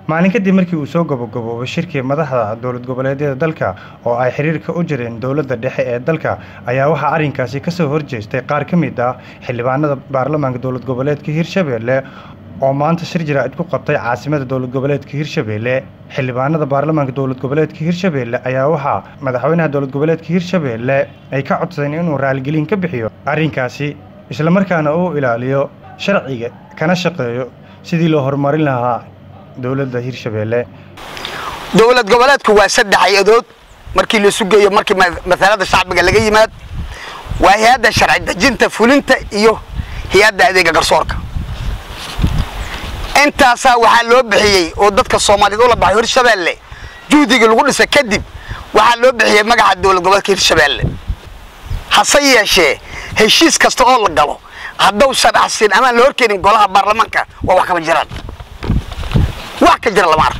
maalin kadib markii uu soo gabagaboobay shirkii madaxda dowlad goboleedyada dalka oo ay xiriirka u jireen dowladda dhexe ee dalka ayaa waxaa arrinkaasi ka soo horjeestay qaar ka mid ah xildhibaanada baarlamaanka dowlad goboleedka hirshabeelle oo maanta shir jaraa'id ku qabtay caasimada dowlad goboleedka hirshabeelle xildhibaanada baarlamaanka dowlad goboleedka hirshabeelle ayaa waxaa madaxweynaha dowlad goboleedka hirshabeelle ay ka codsadeen inuu raaligelin ka bixiyo arrinkaasi islamarkaana uu ilaaliyo sharciga kana shaqeeyo sidii loo horumarin lahaa dowladda hirshabeelle dowlad goboleedku waa saddex hay-adood markii la sugayo markii masalada shacbiga laga yimaad waa hay-adda sharci dejinta fulinta iyo hay-adda adeega garsoorka intaasaa waxaa loo bixiyey oo dadka soomaaliyeed ula baxay hirshabeelle juhdigii lagu dhisay kadib waxaa loo bixiyey magaca dowlad goboleedka hirshabeelle hase yeeshee heshiis kasta oo la galo haddausan axsin amaan la horkeenin golaha baarlamaanka waa wax kama jiraan wax ka jira lama arko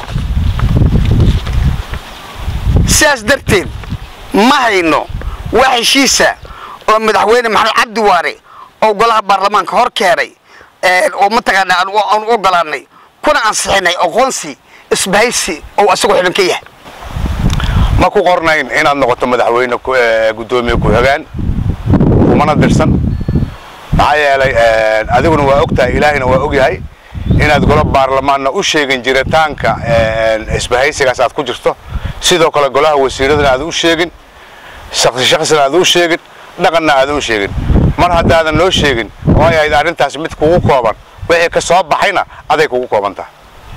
sidaas darteed ma hayno wax heshiisa oo madaxweyne maxamed cabdi waare oo golaha baarlamaanka hor keenay oo mataqaana aan u ogolaanay kuna ansixinay aqoonsi isbahaysi oo asagoo xidhan ka yahay ma ku qornayn inaad noqoto madaxweyne guddoomiye ku-xigaan kumana dirsan maxaa yeelay adiguna waa og tahay ilaahayna waa og yahay inaad golo baarlamaanna u sheegin jiritaanka isbahaysigaas aad ku jirto sidoo kale golaha wasiiradana aad u sheegin shaksi shaksina aad u sheegin dhaqanna aad u sheegin mar haddaadan noo sheegin oo ay ahayd arrintaas mid kugu kooban wixii ka soo baxayna aday kugu kooban tahay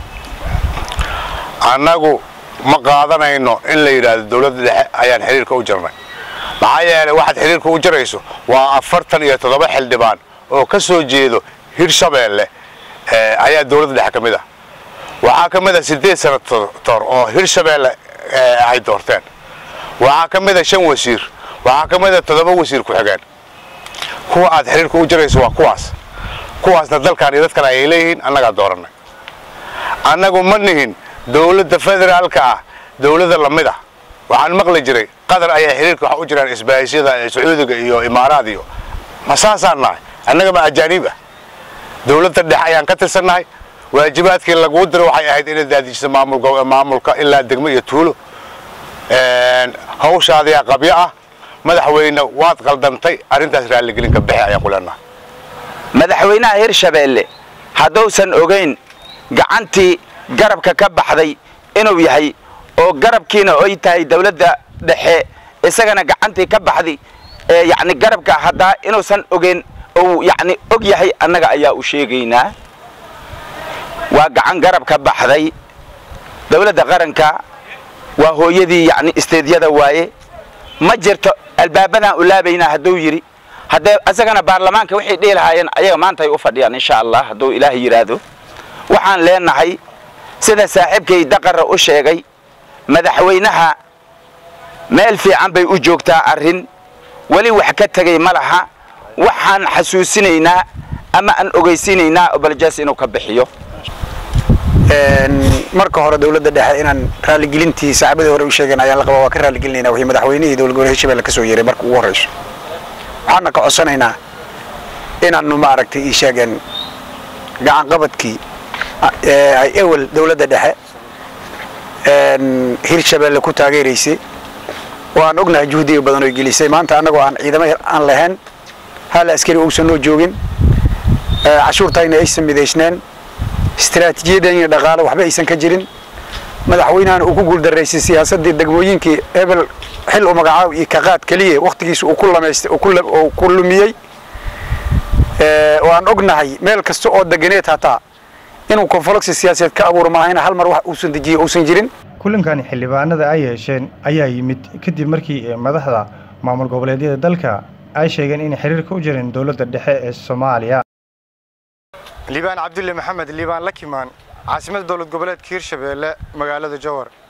annagu ma qaadanayno in la yidhaahdo dowladda dhexe ayaan xiriirka u jirnay maxaa yeelay waxaad xiriirka u jirayso waa afartan iyo toddoba xildhibaan oo ka soo jeedo hirshabeelle ayaa dowladda dhexe ka mid ah waxaa ka mid a siddeed senator oo hirshabeelle ay doorteen waxaa ka mid a shan wasiir waxaa ka mid a toddoba wasiir ku-xigeen kuwa aad xiriirka u jirayso waa kuwaas kuwaasna dalkan iyo dadkan ayay leeyihiin annagaa doorannay annagu ma nihin dowladda federaalka ah dowladda lamid ah waxaan maqli jiray qatar ayaa xiriirka waxa u jiraan isbaahisyada sacuudiga iyo imaaraad iyo ma saasaan nahay annaga ma ajaaniib ah dowladda dhexe ayaan ka tirsannahay waajibaadkii laguu diro waxay ahayd inaad daadijiso maamulka ilaa degmo iyo tuulo hawshaadiyaa qabyo ah madaxweyne waad qaldantay arrintaas raalligelinka bixi ayaan ku leenahay madaxweynaha hirshabeelle hadduusan ogayn gacantii garabka ka baxday inuu yahay oo garabkiina ay tahay dawladda dhexe isagana gacantii ka baxday ee yacni garabka haddaa inuusan ogeyn ou yacni og yahay annaga ayaa u sheegaynaa waa gacan garab ka baxday dawladda qaranka waa hooyadii yacni isteedyada waaye ma jirto albaabadaan u laabaynaa hadduu yidhi haddee isagana baarlamaanka waxay dhihi lahaayeen ayaga maanta ay u fadhiyaan insha allah hadduu ilaahay yidhaahdo waxaan leenahay sida saaxiibkay daqarra u sheegay madaxweynaha meel fiican bay u joogtaa arrin weli wax ka tegay ma laha waxaan xasuusinaynaa ama aan ogeysiinaynaa obaljas inuu ka bixiyo marka hore dowladda dhexe inaan raaligelintii saaxiibadii hore u sheegeen ayaan la qabaa waa ka raaligelinayna wixii madaxweynihii dowlad goboleed hirshabelle ka soo yeeray marka ugu horreyso waxaana ka codsanaynaa inaanu maaragtay ii sheegeen gacanqabadkii ay ewel dowladda dhexe hirshabelle ku taageeraysay oo aan ognahay juhdiga badan oy gelisay maanta annagoo aan ciidamo aan lahayn hal askari uusan noo joogin cashuurtayna aysan midaysneen istaraatiijiyadan iyo dhaqaale waxba aysan ka jirin madaxweynahana uu ku guuldaraysay siyaasaddii degmooyinkii hebel xil u magacaab iyo kaqaad keliya wakhtigiisa uu ku lamaystay uu ku lumiyey oo aan ognahay meel kasta oo deganeed hataa inuu konfoloksi siyaasadeed ka abuuro maahayna hal mar wax uusan dejiye uusan jirin kulankani xildhibaanada ay yeesheen ayaa yimid kadib markii madaxda maamul goboleedyada dalka ay sheegeen inay xiriirka u jireen dowladda dhexe ee soomaaliya liibaan cabdulle maxamed liibaan lakimaan caasimada dowlad goboleedka hirshabeelle magaalada jowar